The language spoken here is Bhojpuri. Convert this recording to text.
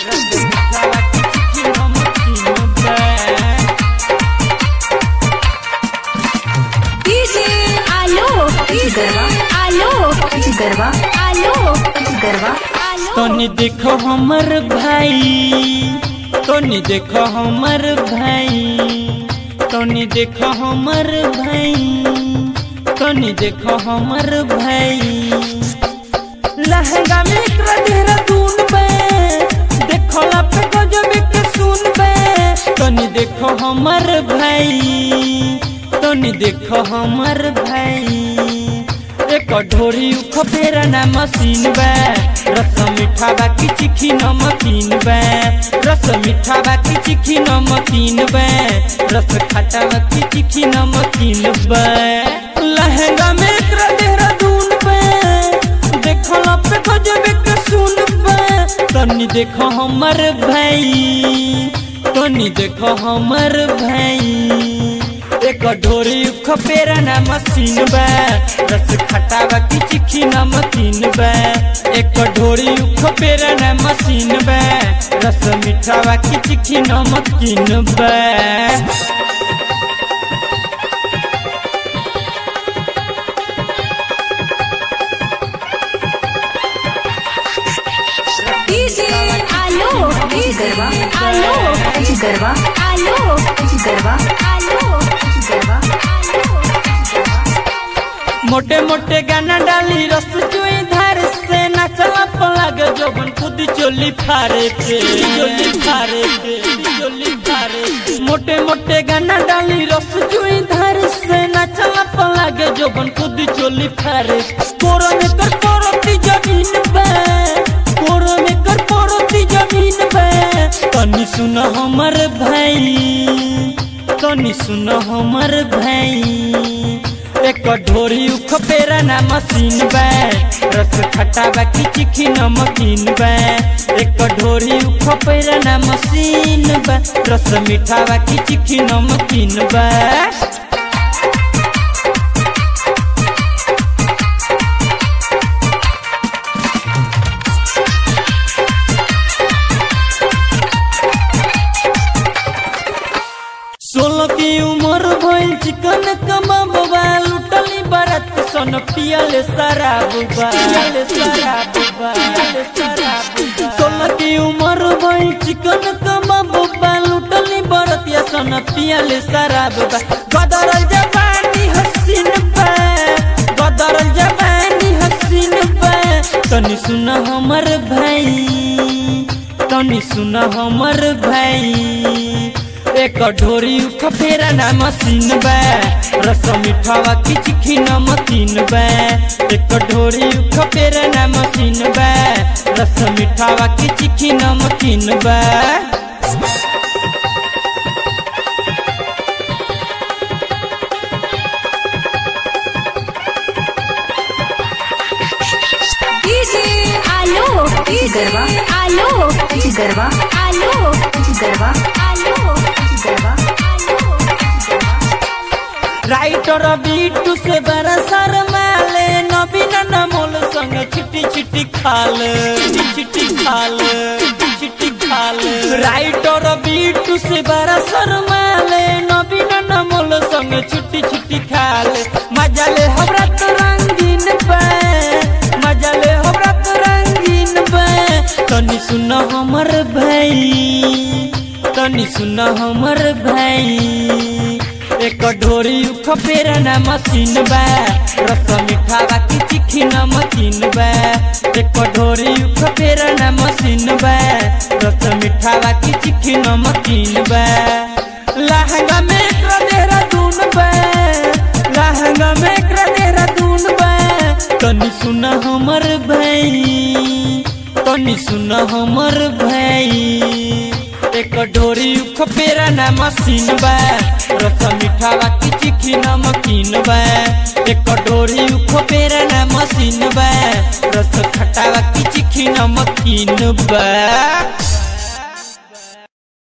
डीजे आलो गरबा आलो गरबा आलो गरबा आलो तनी देखो हमर भाई तनी देखो हमर भाई तनी देखो हमर भाई तनी देखो हमर भाई लहंगा में एकरा देहरादून बे देखो ला पे गजब के सुन बे तनी देखो हमर भाई तनी देखो हमर भाई एक ढोरी उख फेरा ना मशीन बा रस मीठा बा की चिखी नमकीन बा रस मीठा बा की चिखी नमकीन बा रस खट्टा बा की चिखी नमकीन बा लहंगा में एकरा देहरादून बा देखो ला पे गजब के सुन बा तनी देखो हमर भाई तनी देखो हमर भाई एक ढोरी खपेरा ना मशीन बा रस खट्टा बा की चिखी नमकीन बा एक ढोरी खपेरा ना मशीन बा रस मीठा बा की चिखी नमकीन बा डीजे आलो गरबा आलो गरबा आलो गरबा आलो गरबा मोटे मोटे गाना डाली रस चुई धार से नचला पलग जोबन खुद चोली फारे के चोली फारे के चोली फारे के। मोटे मोटे गाना डाली रस चुई धार से नचला पलग जोबन खुद चोली फारे कोरो में कर पोरोती जमीन बे कोरो में कर पोरोती जमीन बे तनी सुन हमर भाई तनी सुन हमर भाई एक ढोरी उख पेरा ना मशीन बा रस खट्टा बा की चिखी नमकीन बा एक ढोरी उख पेरा ना मशीन बा रस मीठा बा की चिखी नमकीन बा सोलह की उम्र भइल चिकन कमाब बा लुटली बरत सन पियल शराब बा पियल शराब बा पियल शराब बा सोलह की उम्र भइल चिकन कमाब बा लुटली बरत या सन पियल शराब बा गदरल जवानी हसीन बा गदरल जवानी हसीन बा तनी सुन हमर भाई तनी सुन हमर भाई एक ढोरी उख फेरा ना मशीन बा रस मीठावा की चिखी नमकीन बा एक ढोरी उख फेरा ना मशीन बा रस मीठावा की चिखी नमकीन बा डीजे आलो गरबा आलो गरबा आलो गरबा आलो गरबा राइटर बीटू से बड़ा शर्माले नवीन नमोल संग छिटी छिटी खाल छिटी खाल छिटी खाल राइटर बीटू से बड़ा शर्माले नवीन नमोल संग छिटी छिटी खाल मजा ले हमरा तो रंगीन बा मजा ले हमरा तो रंगीन बा तनी सुन हमर भाई तनी सुन हमर भाई एक ढोरी उख फेरा ना मशीन बा रस मीठा बा की चिखी नमकीन बा एक ढोरी उख फेरा ना मशीन बा रस मीठा बा की चिखी नमकीन बा लहंगा में एकरा देहरादून बा लहंगा में एकरा देहरादून बा तनी सुन हमर भाई तनी सुन हमर भाई एक ढोरी उख पेरा ना मशीन बा रस मीठा बा की चिखी नमकीन बा एक ढोरी उख पेरा ना मशीन बा रस खट्टा बा की चिखी नमकीन बा